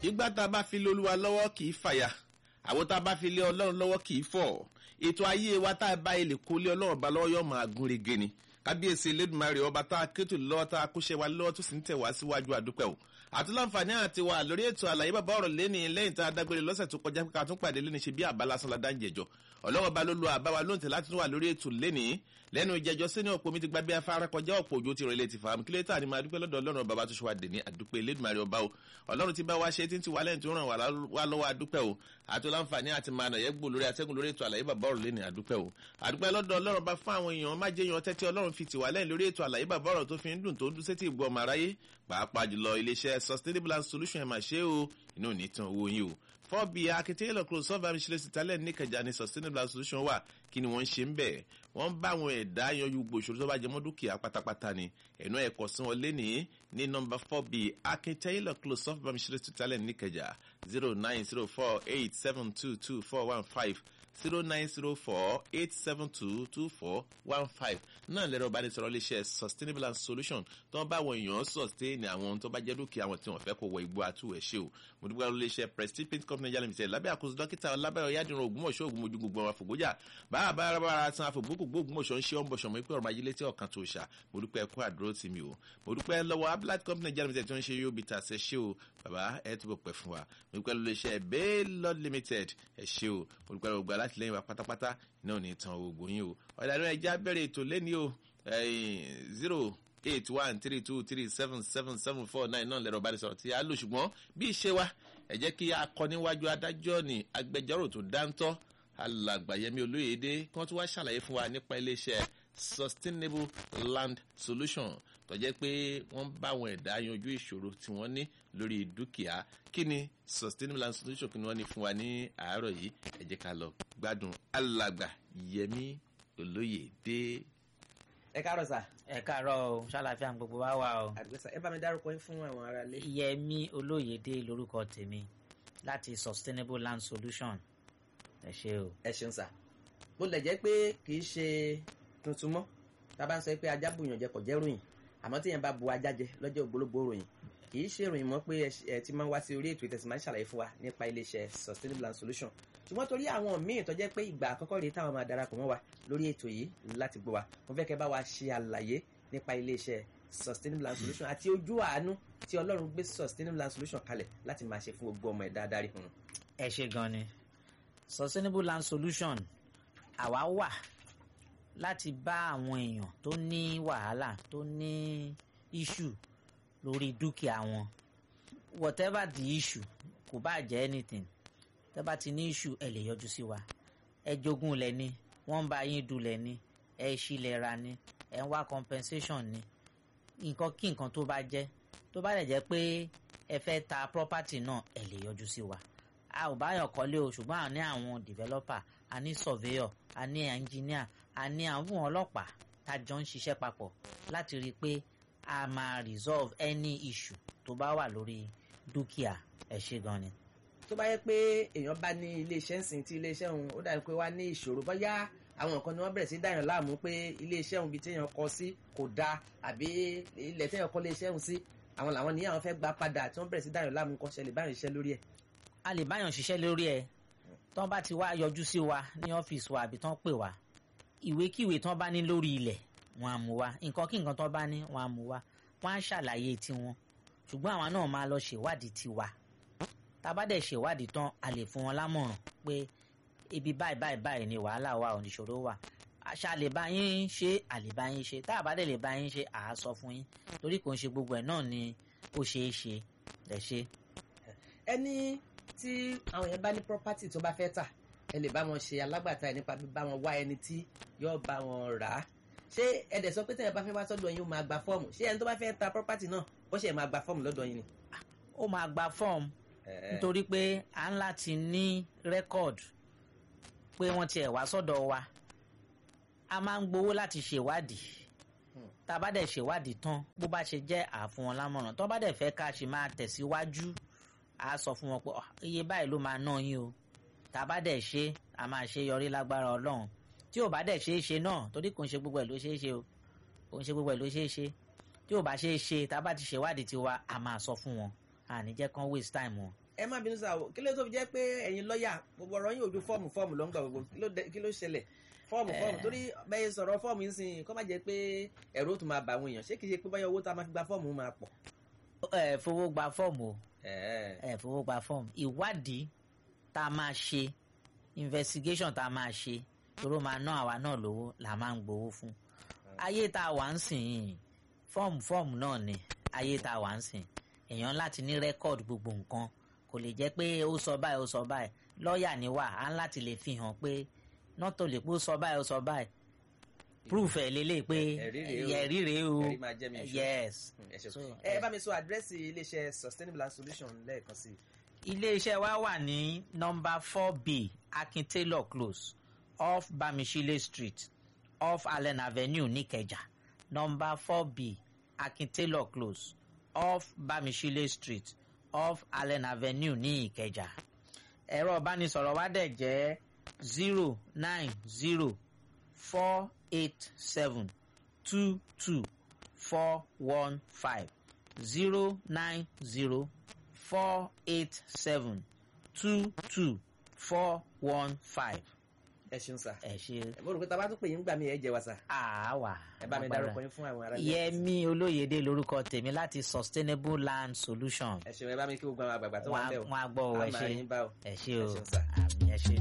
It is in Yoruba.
ìgbà tá a bá fi lé olúwa lọ́wọ́ kì í fàyà àwọn tá a bá fi lé ọlọ́run lọ́wọ́ kì í fọ̀ ètò ayé wa tá a bá ilé kó lé ọlọ́run bá lọ́wọ́ yóò máa gún régé ni kábíyèsí elédùnmarè ọba tá a kétò lọ́wọ́ tá a kóṣẹ́ wa lọ́wọ́ tó sì ń tẹ̀ wá síwájú àdúpẹ́ o àti láǹfààní àti wà lórí ètò àlàyé bàbá ọ̀rọ̀ lẹ́ni lẹ́yìn tá a dágbére lọ́sẹ̀ tó kọjá pé ká tún pàdé lẹ́ni ṣe bí àbá lásán la dáńjẹ jọ ọlọ́wọ́ bá ló lo àbá wa lóǹtẹ̀ láti tún wà lórí ètò lẹ́ni lẹ́nu ìjẹjọ sínú ọ̀pọ̀ mi ti gbá bí afárá kọjá ọ̀pọ̀ òjò ti rìn létí fàámu kí lẹ́tà ni máa dúpẹ́ lọ́dọ̀ ọlọ́run bàbá tó ṣe wá dè ní àdúpẹ́ elédùnmarè ọba o ọlọ́run ti bá wa ṣe tí ń ti wà lẹ́yìn tó ràn wá lọ́wọ́ àdúpẹ́ o àti láǹfààní àti máa nàyẹ́ gbò lórí atẹ́gùn lórí ètò àlàyé bàbá ọ̀rọ̀ lẹ́ni àdúpẹ́ o àdúpẹ́ lọ́dọ̀ ọlọ́run bá fún àwọn èèyàn má jẹ́ yan tẹ́tí ọlọ́run fi tìwá lẹ́yìn lórí ètò àlàyé bàbá ọ̀rọ̀ tó fi ń dùn tó ń dún sétí ìgbọ́ ọmọ aráyé pàápàá jùlọ iléeṣẹ́ sustainable and solution ẹ̀ máa ṣe é o inú ò ní tán owó yín o fọ́ọ̀bì akitiyan close sọ́ọ̀bù amíṣẹ́lẹ̀ sítálẹ̀ níkẹjà ní sustainable and solution wà kí ni wọ́n ń ṣe ń bẹ̀ wọ́n ń bá àwọn ẹ̀dá yanjú gbòòṣòro tó bá jẹ mọ́ dúkìá pátápátá ni ẹ̀nú ẹ̀kọ́ sí wọn lénìí ní nọmba fọ́ọ̀bì akitiyan close sọ́ọ̀bù amíṣẹ́lẹ̀ sítálẹ̀ níkẹjà zero nine zero four eight seven two two four one five zero nine zero four eight seven two two four one five náà lẹ́rọ ìbánisọ̀rọ̀ iléeṣẹ́ sustainable and solution tó ń bá àwọn èèyàn sustain àwọn tó bá jẹ́ dúkìá àwọn tí wọ́n fẹ́ kó wọ igbó àtúwẹ̀ ṣe o mo dúpẹ́ lórí iléeṣẹ́ prestige paint company Nigeria limited lábẹ́ àkóso dókítà ọlábẹ́rẹ́ ọ̀yádìrún ògúnmọ̀ṣọ́ ògúnmọ̀jú gbogbo àwọn àfògbójà báà bá ara san àfògbókògbó ògúnmọ̀ṣọ́ ń ṣe ọ́n bọ̀ṣọ̀ mọ́ ipé ọ̀rọ̀ ayé létí ọ̀kan tó ṣà mo dúpẹ́ ẹ̀kọ́ àdúró tì mí o mo dúpẹ́ lọ́wọ́ ablat company Nigeria limited tó ń ṣe yóò bí ta ṣe ṣe o bàbá ẹ túbọ̀ pẹ́ fún wa mo dúpẹ́ lórí iléeṣẹ́ baylord limited ẹ ṣe o mo dúpẹ́ lọ́wọ́ gbà láti lẹ́yìn wa pátápátá náà ní tan oògùn yín o ọ̀dàdún ẹja bẹ̀rẹ̀ ètò lẹ́ni o zero eight one three two three seven seven seven four nine náà lẹ́rọ ìbánisọ̀rọ̀ tí a lò ṣùgbọ́n bí ìṣe wa ẹ jẹ́ kí a kọ níwájú adájọ́ ní agbẹjọ́rò tó dáńtọ́ alàgbàyẹmí olóyèdè kí wọ́n tún wá ṣàlàyé fún wa nípa iléeṣẹ́ sustainable land solution tó jẹ́ pé wọ́n bá àwọn ẹ̀dá yanjú ìṣòro tí wọ́n ní lórí dúkìá kí ni sustainable land solution kí ni wọ́n ní fún wa ní àárọ̀ yìí ẹ jẹ́ ká lọ gbádùn alàgbàyẹmí olóyèdè. ẹ káàárọ̀ sà. ẹ káàárọ̀ o ṣàlàfíà gbogbo wa wà o. àdìgbẹ́sà ẹ bá mi dárúkọ yín fún àwọn ará ilé. yẹmí olóyèdè lórúkọ tèmi láti sustainable land solution ẹ ṣe o. ẹ ṣeun sà bó lè jẹ́ pé kì í ṣe tuntun mọ́ tá a bá ń sọ pé ajá bùyàn jẹ kò jẹ́ ròyìn àmọ́ tí yẹn bá bu ajá jẹ lọ́jọ́ ògbólógbò ròyìn kì í ṣe ìròyìn mọ́ pé ẹ ti máa ń wá sí orí ètò ìtẹ̀sí máa ń ṣàlàyé fún wa nípa iléeṣẹ́ sustainable land solution ṣùgbọ́n torí àwọn míì tó jẹ́ pé ìgbà àkọ́kọ́ rèé táwọn máa darapọ̀ mọ́ wa lórí ètò yìí láti gbọ́ wa mo fẹ́ kẹ́ bá wa ṣe àlàyé nípa iléeṣẹ́ sustainable land solution àti ojú àánú tí ọlọ́run gbé sustainable land solution kalẹ̀ láti máa ṣe fún gbogbo ọmọ ẹ̀dá adarí fún un. ẹ ṣe gan ni sustainable land solution àwa wà láti bá àwọn èèyàn tó ní wàhálà tó ní issue lórí dúkìá wọn whatever the issue kò bá jẹ́ anything tẹ́ bá ti ní issue ẹ lè yọjú sí wa ẹ jogún lẹ ní wọ́n ń bá yín dulẹ̀ ní ẹ ṣílẹ̀ ra ní ẹ ń wá compensation ní nǹkan kí nǹkan tó bá jẹ́ tó bá lè jẹ́ pé ẹ fẹ́ ta property náà ẹ lè yọjú sí wa a ò báyọ̀ kọ́lé o ṣùgbọ́n a ní àwọn developer a ní surveyor a ní engineer a ní àwọn ọlọ́pàá tá a jọ ń ṣiṣẹ́ papọ̀ láti rí i pé a máa resolve any issue tó bá wà lórí dúkìá ẹ ṣe gan ni. tó bá yẹ pé èèyàn bá ní iléeṣẹ́ ń sìn tí iléeṣẹ́ òun ó dàbí pé wá ní ìṣòro bóyá àwọn nǹkan ni wọ́n bẹ̀rẹ̀ sí dáyàn láàmú pé iléeṣẹ́ òun bíi téèyàn kọ sí kò dáa àbí ilẹ̀ téèyàn kọ́ iléeṣẹ́ òun sí àwọn làwọn ní àwọn fẹ́ gba padà tí wọ́n bẹ̀rẹ̀ sí dáyàn láàmú kọ́ ṣẹlẹ̀ báyìí ṣiṣẹ́ lórí ẹ̀. a lè báyàn ṣiṣẹ́ lórí ẹ̀ tán bá ti wá yọjú sí wa ní ọ́fíìsì wa àbí tán pè wá ìwékíwé tán bá ní lórí ilẹ̀ wọn á mú wa nǹkan kí nǹkan tán bá ní wọn á mú wa wọn á ṣàlàyé tiwọn ṣùgbọ́n àwọn náà máa lọ ṣèwádìí tiwa tá a bá dẹ̀ ṣèwádìí tán a lè fún wọn lámọ̀ràn pé ibi báyìí báyìí báyìí ni wàhálà wa oníṣòro wà àṣà lè bá yín ṣe àlè bá yín ṣe tá a bá dẹ̀ lè bá yín ṣe à á sọ fún yín torí kò ń ṣe gbogbo ẹ̀ náà ni ó ṣeé ṣe lẹ̀ ṣe. ẹni tí àwọn yẹn bá ní property tó bá fẹ́ tà ẹ lè bá wọn ṣe alágbàtà ẹ nípa bíbá wọn wá ẹni tí yóò bá wọn rà á ṣé ẹ dẹ̀ sọ pé tẹ̀yẹ̀ bá fẹ́ wá sọ́dọ̀ yín ó máa gba fọ́ọ̀mù ṣé ẹni tó bá fẹ́ ta property náà ó ṣe máa gba fọ́ọ̀mù lọ́dọ̀ yín ni. ó máa gba fọ́ọ̀mù nítorí pé à ń láti ní rẹ́kọ̀d pé wọ́n tiẹ̀ wá sọ́dọ̀ wa a máa ń gbowó láti ṣèwádìí tá a bá dẹ̀ ṣèwádìí tán bó bá ṣe jẹ́ àfún wọn lámọ̀ràn tó bá dẹ̀ fẹ́ ká ṣe máa tẹ̀síwájú a sọ fún wọn pé iye báyìí ló máa ná yín o tá a bá dẹ̀ ṣe a máa ṣe yọrí lágbára ọlọ́run tí ò bá dẹ̀ ṣe é ṣe náà torí kò ń ṣe gbogbo ẹ̀ ló ṣe é ṣe o kò ń ṣe gbogbo ẹ̀ ló ṣe é ṣe tí ò bá ṣe é ṣe tá a bá ti ṣèwádìí tiwa a máa sọ fún wọn àní jẹ́ kán waste time wọn. ẹ má bínú sáà o kí ló tó fi jẹ́ pé ẹ̀yin lọ́ọ̀yà gbogbo ọ̀rọ̀ yín ojú fọ́ọ̀mù fọ́ọ̀mù ló ń gbà gbogbo kí ló dé- kí ló ṣẹlẹ̀ fọ́ọ̀mù fọ́ọ̀mù torí bẹ́ẹ̀ sọ̀rọ̀ fọ́ọ̀mù yín sìn kọ́ má jẹ́ pé ẹ̀rọ tó máa bà àwọn èèyàn ṣé kìí ṣe pé báyọ̀ owó tá a máa fi gba fọ́ọ̀mù máa pọ̀. ẹ fowó gba fọ́ọ̀mù o Ẹ̀ẹ́. ẹ fowó gba fọ́ọ̀mù ìwádìí tá a máa ṣe investigation tá a máa ṣe toró máa ná àwa náà lówó là máa ń gbowó fún ayé tá a wà ń sìn yìí fọ́ọ̀mù fọ́ọ̀mù náà ni ayé tá a wà ń sìn èèyàn láti ní rẹ́kọ̀dì gbogbo nǹkan kò lè jẹ́ pé ó sọ báyìí ó sọ báyìí lọ́ọ̀yà ni wà á ń láti lè fi hàn pé nọ́tò lè pé ó sọ báyìí ó sọ báyìí proof ẹ̀ lélẹ̀ pé Ẹ̀rí rèé o. ẹ̀rí rèé o Ẹ̀rí máa jẹ́ mi ìṣó. yes ẹ ṣe So, ẹ bá mi sọ àdírẹ́sì iléeṣẹ́ sustainable and solution lẹ́ẹ̀kan sí i. iléeṣẹ́ wa wà ní nọ́mbà four b akin taylor close off bamishile street off allen avenue nìkẹjà nọ́mbà four b akin taylor close off bamishile street off allen avenue ní ìkẹjà ẹ̀rọ ìbánisọ̀rọ̀ wa dẹ̀ jẹ́ zero nine zero four eight seven two two four one five zero nine zero four eight seven two two four one five. ẹ ṣeun sà. ẹ ṣe mo rò pé tá a bá tún pè yín gbà mí ẹ jẹ wa sà. àáwá. ẹ bá mi dárúkọ yín fún àwọn ará ilé. yẹmi olóyèdè lórúkọ tèmi láti sustainable land solution. ẹ ṣeun ẹ bá mi kí gbogbo àwọn àgbààgbà tó wà ń bẹ̀ o. wọn á gbọ́ ọ ẹ a máa ṣe rí yín bá o. ẹ ṣe ẹ o ṣeun sà. àmì ẹ ṣe.